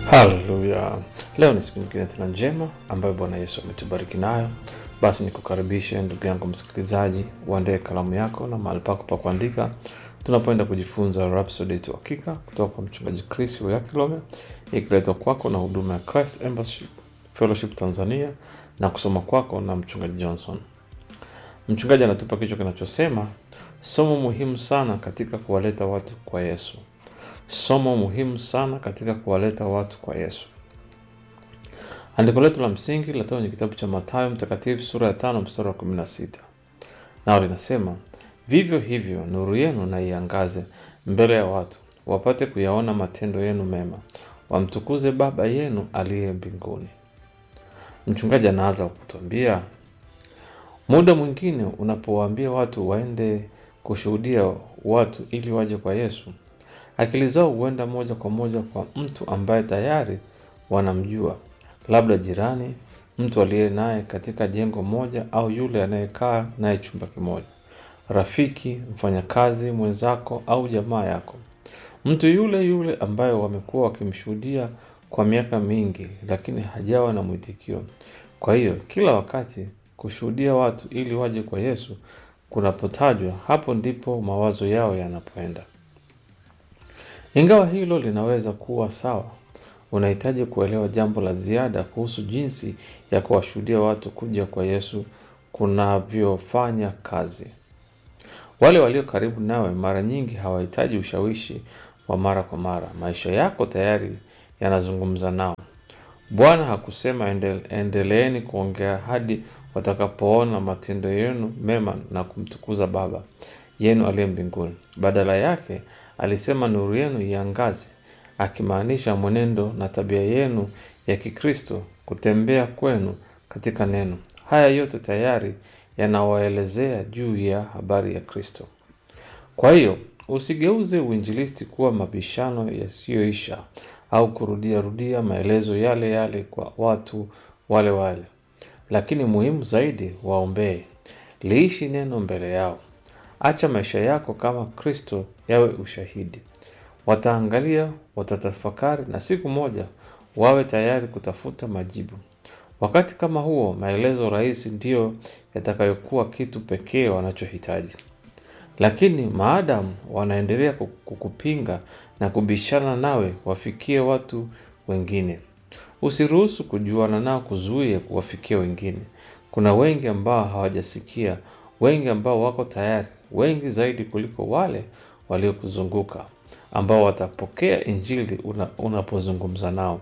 Haleluya! Leo ni siku nyingine tena njema ambayo Bwana Yesu ametubariki nayo. Basi nikukaribishe ndugu yangu msikilizaji, uandae kalamu yako na mahali pako pa kuandika, tunapoenda kujifunza Rhapsody yetu hakika kutoka kwa mchungaji Chris Oyakilome, ikiletwa kwako na huduma ya Christ Embassy Fellowship Tanzania na kusoma kwako na mchungaji Johnson. Mchungaji anatupa kichwa kinachosema somo muhimu sana katika kuwaleta watu kwa Yesu. Somo muhimu sana katika kuwaleta watu kwa Yesu. Andiko letu la msingi linatoka kwenye kitabu cha Mathayo Mtakatifu sura ya tano mstari wa kumi na sita nao linasema vivyo hivyo nuru yenu na iangaze mbele ya watu, wapate kuyaona matendo yenu mema, wamtukuze Baba yenu aliye mbinguni. Mchungaji anaanza kutuambia muda mwingine unapowaambia watu waende kushuhudia watu ili waje kwa Yesu, akili zao huenda moja kwa moja kwa mtu ambaye tayari wanamjua, labda jirani, mtu aliye naye katika jengo moja, au yule anayekaa naye chumba kimoja, rafiki, mfanyakazi mwenzako, au jamaa yako, mtu yule yule ambaye wamekuwa wakimshuhudia kwa miaka mingi, lakini hajawa na mwitikio. Kwa hiyo kila wakati kushuhudia watu ili waje kwa Yesu kunapotajwa, hapo ndipo mawazo yao yanapoenda. Ingawa hilo linaweza kuwa sawa, unahitaji kuelewa jambo la ziada kuhusu jinsi ya kuwashuhudia watu kuja kwa Yesu kunavyofanya kazi. Wale walio karibu nawe mara nyingi hawahitaji ushawishi wa mara kwa mara. Maisha yako tayari yanazungumza nao. Bwana hakusema endele, endeleeni kuongea hadi watakapoona matendo yenu mema na kumtukuza Baba yenu aliye mbinguni. Badala yake alisema nuru yenu iangaze, akimaanisha mwenendo na tabia yenu ya Kikristo, kutembea kwenu katika neno. Haya yote tayari yanawaelezea juu ya habari ya Kristo. Kwa hiyo usigeuze uinjilisti kuwa mabishano yasiyoisha au kurudia rudia maelezo yale yale kwa watu wale wale, lakini muhimu zaidi, waombee. Liishi neno mbele yao. Acha maisha yako kama Kristo yawe ushahidi. Wataangalia, watatafakari, na siku moja wawe tayari kutafuta majibu. Wakati kama huo, maelezo rahisi ndiyo yatakayokuwa kitu pekee wanachohitaji. Lakini maadamu wanaendelea kukupinga na kubishana nawe, wafikie watu wengine. Usiruhusu kujuana nao kuzuie kuwafikia wengine. Kuna wengi ambao hawajasikia, wengi ambao wako tayari, wengi zaidi kuliko wale waliokuzunguka ambao watapokea Injili una, unapozungumza nao.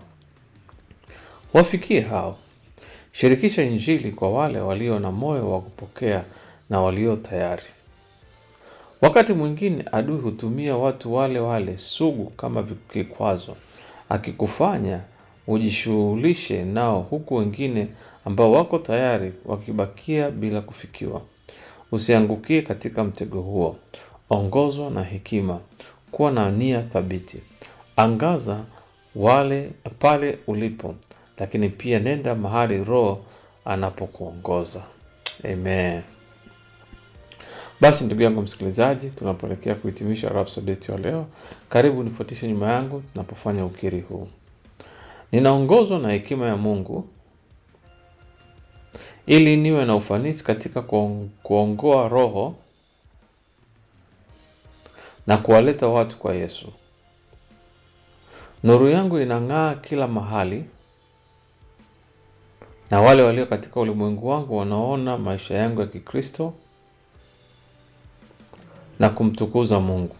Wafikie hao. Shirikisha Injili kwa wale walio na moyo wa kupokea na walio tayari. Wakati mwingine adui hutumia watu wale wale sugu kama kikwazo, akikufanya ujishughulishe nao, huku wengine ambao wako tayari wakibakia bila kufikiwa. Usiangukie katika mtego huo. Ongozwa na hekima, kuwa na nia thabiti, angaza wale pale ulipo, lakini pia nenda mahali Roho anapokuongoza. Amen. Basi ndugu yangu msikilizaji, tunapoelekea kuhitimisha Rhapsody yetu ya leo, karibu nifuatishe nyuma yangu tunapofanya ukiri huu. Ninaongozwa na hekima ya Mungu ili niwe na ufanisi katika kuongoa roho na kuwaleta watu kwa Yesu. Nuru yangu inang'aa kila mahali, na wale walio katika ulimwengu wangu wanaona maisha yangu ya Kikristo na kumtukuza Mungu.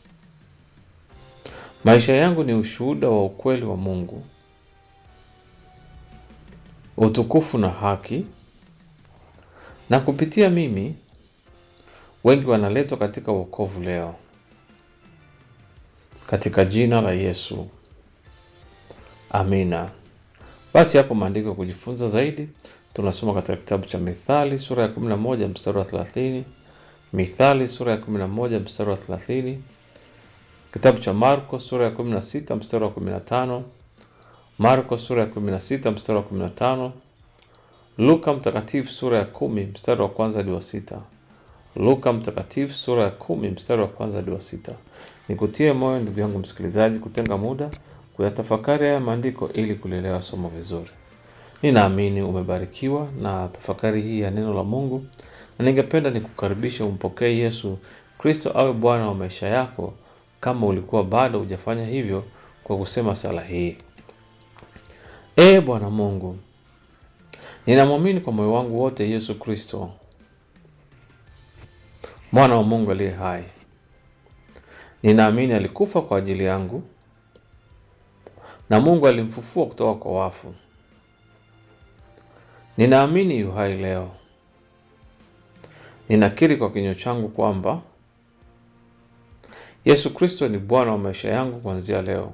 Maisha yangu ni ushuhuda wa ukweli wa Mungu, utukufu na haki, na kupitia mimi wengi wanaletwa katika wokovu leo, katika jina la Yesu, amina. Basi hapo maandiko ya kujifunza zaidi tunasoma katika kitabu cha Mithali sura ya 11 mstari wa 30, Mithali sura ya 11 mstari wa 30, kitabu cha Marko sura ya 16 mstari wa 15, Marko sura ya 16 mstari wa 15, Luka mtakatifu sura ya 10 mstari wa kwanza hadi wa sita, Luka mtakatifu sura ya 10 mstari wa kwanza hadi wa sita. Nikutie moyo ndugu yangu msikilizaji, kutenga muda kuyatafakari haya maandiko ili kulielewa somo vizuri. Ninaamini umebarikiwa na tafakari hii ya neno la Mungu, na ningependa nikukaribisha umpokee Yesu Kristo awe Bwana wa maisha yako, kama ulikuwa bado hujafanya hivyo, kwa kusema sala hii: Ee Bwana Mungu, ninamwamini kwa moyo wangu wote Yesu Kristo, mwana wa Mungu aliye hai. Ninaamini alikufa kwa ajili yangu na Mungu alimfufua kutoka kwa wafu. Ninaamini yu hai leo. Ninakiri kwa kinywa changu kwamba Yesu Kristo ni Bwana wa maisha yangu kuanzia leo.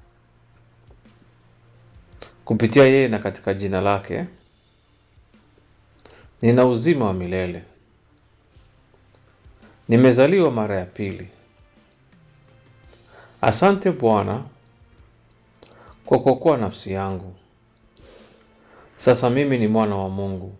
Kupitia yeye na katika jina lake nina uzima wa milele. Nimezaliwa mara ya pili. Asante Bwana kwa kuokoa nafsi yangu. Sasa mimi ni mwana wa Mungu.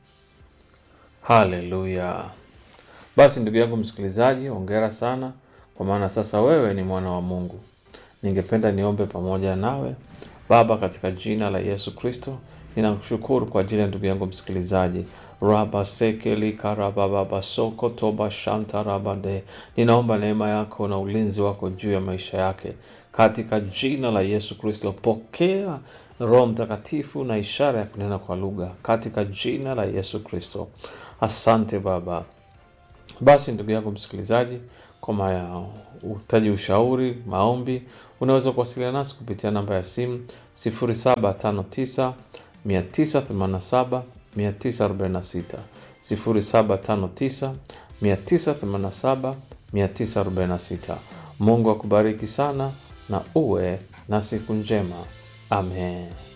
Haleluya! Basi ndugu yangu msikilizaji, hongera sana, kwa maana sasa wewe ni mwana wa Mungu. Ningependa niombe pamoja nawe. Baba, katika jina la Yesu Kristo, ninakushukuru kwa ajili ya ndugu yangu msikilizaji raba sekeli karabababa soko toba shanta rabande. Ninaomba neema yako na ulinzi wako juu ya maisha yake katika jina la Yesu Kristo. Pokea Roho Mtakatifu na ishara ya kunena kwa lugha katika jina la Yesu Kristo. Asante Baba. Basi ndugu yangu msikilizaji, kama uhitaji ushauri, maombi, unaweza kuwasiliana nasi kupitia namba ya simu 0759 987 946, 0759 987 946. Mungu akubariki sana na uwe na siku njema. Amen.